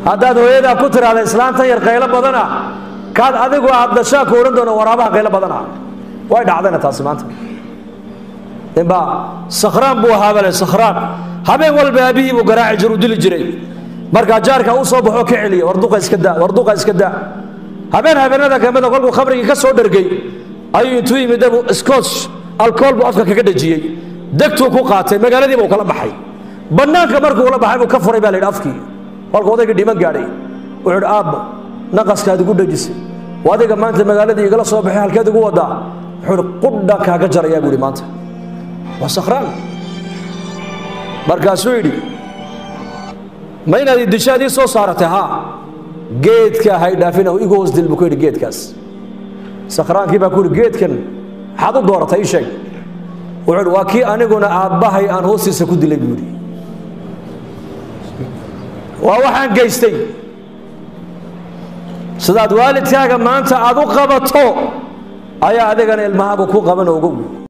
haddaad hooyadaa ku tiraahda islaantan yar qaylo badana kaad adigu aad dashaa ku odhan doona waraabaha qaylo badana way dhacdayna taasi maanta ninbaa sakhraan buu ahaa bale sakhraan habeen walba aabihii buu garaaci jiru dili jiray markaa jaarka u soo baxoo ka celiya warduqa iska daa warduqa iska daa habeen habeenada kamida kolkuu khamrigii ka soo dhargay ayuu intuu yimid dabu scotch alcohol buu afka kaga dhajiyey degtuu ku qaatay magaaladiiba uu kala baxay bannaanka markuu ula baxay buu ka furay baa la yidhi afkii kolkuu odaygii dhiman gaadhay wuxuu yidhi aabba naqaskaad igu dhajisay waa adiga maanta magaaladii igala soo baxay halkeed igu wadaa wuxuu yidhi qudha kaaga jarayaa buu yidhi maanta waa sakhraan markaasuu yidhi ma inaad idishaad ii soo saaratay haa geedka hay dhaafina igu hoos dil buu ku yidhi geedkaas sakhraankii baa ku yidhi geedkan maxaad u dooratay ii sheeg wuxuu yidhi waa kii aniguna aabbahay aan hoostiisa ku dilay buu yidhi waa waxaan geystay sidaad waalidkaaga maanta aad u qabato ayaa adigana ilmahaagu ku qaban ogow